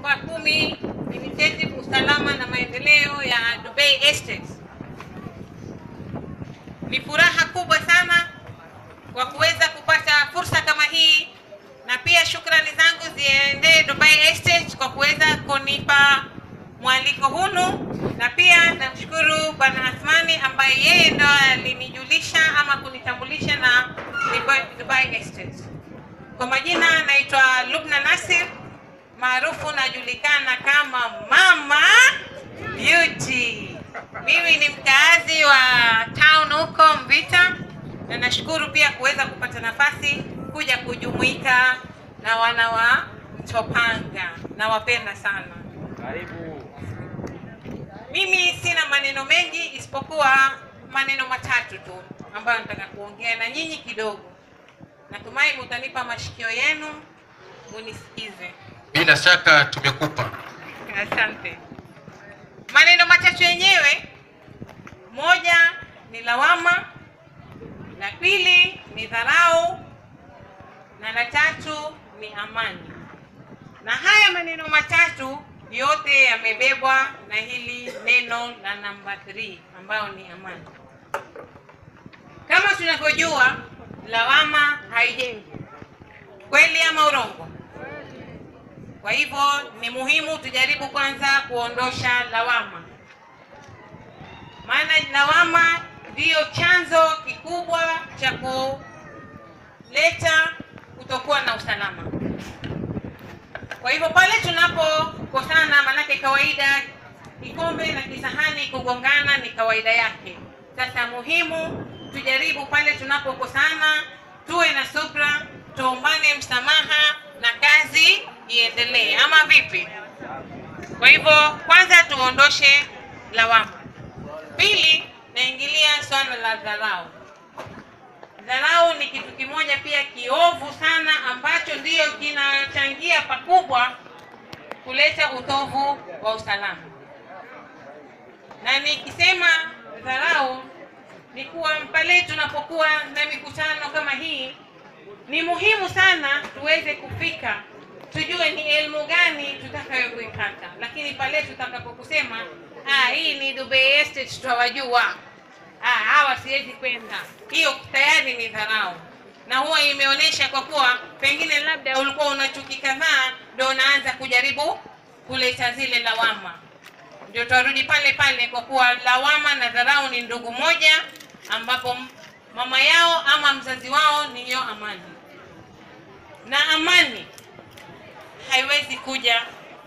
namba kumi Initiative usalama na maendeleo ya Dubai Estates. Ni furaha kubwa sana kwa kuweza kupata fursa kama hii, na pia shukrani zangu ziende Dubai Estates kwa kuweza kunipa mwaliko hunu, na pia namshukuru Bwana Athmani ambaye yeye ndo alinijulisha ama kunitambulisha na Dubai, Dubai Estates. Kwa majina naitwa Lubna Nasir, maarufu najulikana kama Mama Beauty. Mimi ni mkaazi wa town huko Mvita, na nashukuru pia kuweza kupata nafasi kuja kujumuika na wana wa Mtopanga. Nawapenda sana. Mimi sina maneno mengi isipokuwa maneno matatu tu ambayo nataka kuongea na nyinyi kidogo. Natumai mutanipa mashikio yenu munisikize. Bila shaka tumekupa. Asante. Maneno matatu yenyewe, moja ni lawama, la pili ni dharau, na la tatu ni amani. Na haya maneno matatu yote yamebebwa na hili neno la namba 3 ambayo ni amani. Kama tunavyojua, lawama haijengi, kweli ama urongo? Kwa hivyo ni muhimu tujaribu kwanza kuondosha lawama, maana lawama ndiyo chanzo kikubwa cha kuleta kutokuwa na usalama. Kwa hivyo pale tunapokosana, manake kawaida kikombe na kisahani kugongana ni kawaida yake. Sasa muhimu tujaribu pale tunapokosana, tuwe na subra, tuombane msamaha na kazi iendelee, ama vipi? Kwa hivyo kwanza tuondoshe lawama. Pili, naingilia swala la dharau. Dharau ni kitu kimoja pia kiovu sana ambacho ndiyo kinachangia pakubwa kuleta utovu wa usalama. Na nikisema dharau ni kuwa pale tunapokuwa na mikutano kama hii, ni muhimu sana tuweze kufika tujue ni elimu gani tutakayo kuipata, lakini pale tutakapokusema ah, hii ni Dubai Estate tutawajua, ah, hawa siwezi kwenda, hiyo tayari ni dharau, na huwa imeonyesha kwa kuwa pengine labda ulikuwa una chuki kadhaa, ndio unaanza kujaribu kuleta zile lawama. Ndio tutarudi pale pale, kwa kuwa lawama na dharau ni ndugu moja, ambapo mama yao ama mzazi wao niyo amani, na amani haiwezi kuja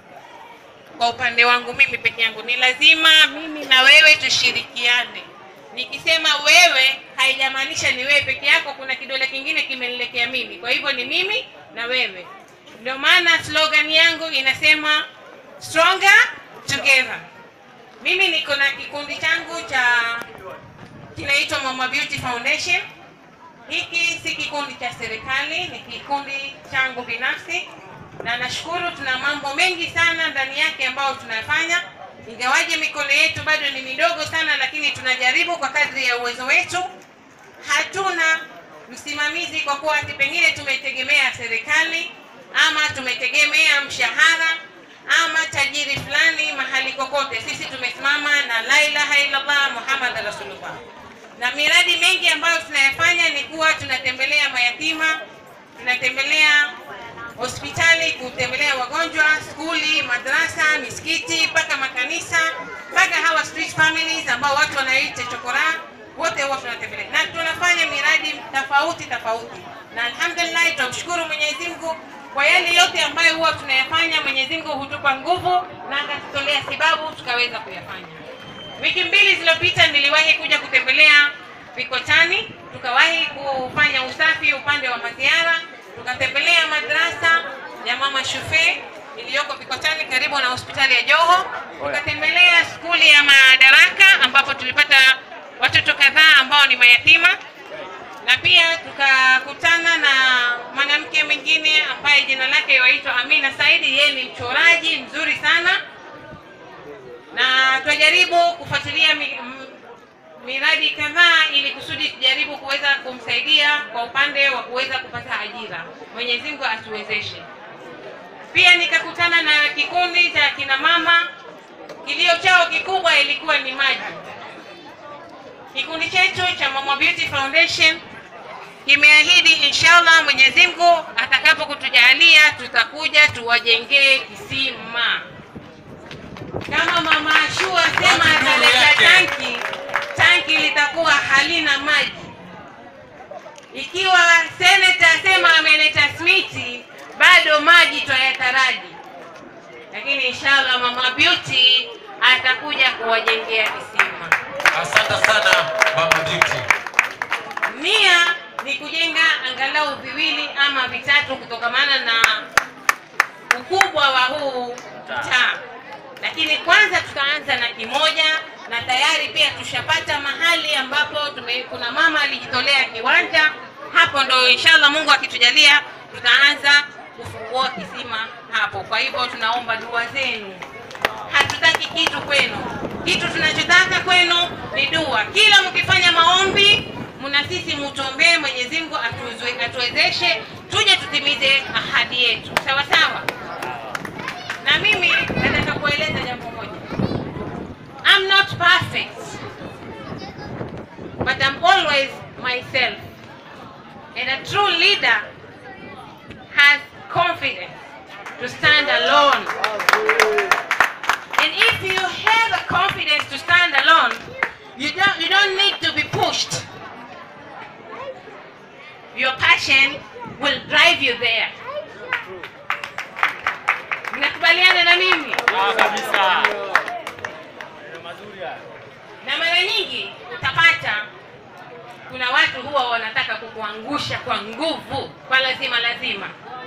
kwa upande wangu mimi peke yangu, ni lazima mimi na wewe tushirikiane. Nikisema wewe, haijamaanisha ni wewe peke yako, kuna kidole kingine kimenielekea mimi. Kwa hivyo ni mimi na wewe. Ndio maana slogan yangu inasema stronger together. Mimi niko na kikundi changu cha kinaitwa Mama Beauty Foundation. Hiki si kikundi cha serikali, ni kikundi changu binafsi na nashukuru tuna mambo mengi sana ndani yake ambayo tunafanya, ingawaje mikono yetu bado ni midogo sana, lakini tunajaribu kwa kadri ya uwezo wetu. Hatuna msimamizi kwa kuwa ati pengine tumetegemea serikali ama tumetegemea mshahara ama tajiri fulani mahali kokote. Sisi tumesimama na la ilaha illallah Muhammad rasulullah, na miradi mengi ambayo tunayafanya ni kuwa tunatembelea mayatima, tunatembelea hospitali kutembelea wagonjwa, skuli, madrasa, misikiti, mpaka makanisa, mpaka hawa street families ambao watu wanaita chokora, wote huwa tunatembelea na tunafanya miradi tofauti tofauti, na alhamdulillah tunamshukuru Mwenyezi Mungu kwa yale yote ambayo huwa tunayafanya. Mwenyezi Mungu hutupa nguvu na akatutolea sababu tukaweza kuyafanya. Wiki mbili zilizopita niliwahi kuja kutembelea Vikotani, tukawahi kufanya usafi upande wa maziara tukatembelea madrasa ya Mama Shufe iliyoko Vikotani karibu na hospitali ya Joho. Tukatembelea skuli ya Madaraka ambapo tulipata watoto kadhaa ambao ni mayatima, na pia tukakutana na mwanamke mwingine ambaye jina lake yaitwa Amina Saidi. Yeye ni mchoraji mzuri sana, na twajaribu kufuatilia mi, m, miradi kadhaa ili kusudi tujaribu kuweza kumsaidia kwa upande wa kuweza kupata ajira. Mwenyezi Mungu atuwezeshe. Pia nikakutana na kikundi cha kina mama, kilio chao kikubwa ilikuwa ni maji. Kikundi chetu cha Mama Beauty Foundation kimeahidi inshallah, Mwenyezi Mungu atakapo kutujalia, tutakuja tuwajengee kisima kama mama Ashua sema ataleta tanki, tanki litakuwa halina maji. Ikiwa seneta sema ameleta smiti, bado maji twayataraji, lakini inshallah mama Beauty atakuja kuwajengea kisima. Asante sana Mama Beauty. Nia ni kujenga angalau viwili ama vitatu kutokamana na ukubwa wa huu mtaa, lakini kwanza tutaanza na kimoja, na tayari pia tushapata mahali ambapo tume, kuna mama alijitolea kiwanja hapo, ndo inshallah Mungu akitujalia tutaanza kufungua kisima hapo. Kwa hivyo tunaomba dua zenu, hatutaki kitu kwenu, kitu tunachotaka kwenu ni dua. Kila mkifanya maombi mna sisi mutuombee Mwenyezi Mungu atuwezwe- atuwezeshe tuje tutimize ahadi yetu, sawa sawa. Na mimi nataka kueleza jambo moja, I'm not perfect but I'm always myself and a true leader has confidence to stand alone. And if you have the confidence to stand alone, you don't you don't need to be pushed. Your passion will drive you there. Mnakubaliana na mimi? kabisa. Na mara nyingi utapata kuna watu huwa wanataka kukuangusha kwa nguvu, kwa lazima lazima.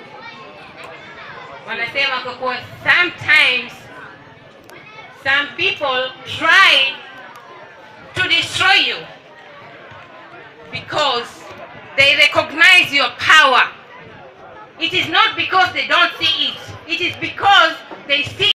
Wanasema kwa kuwa sometimes some people try to destroy you because they recognize your power. It is not because they don't see it. It is because they see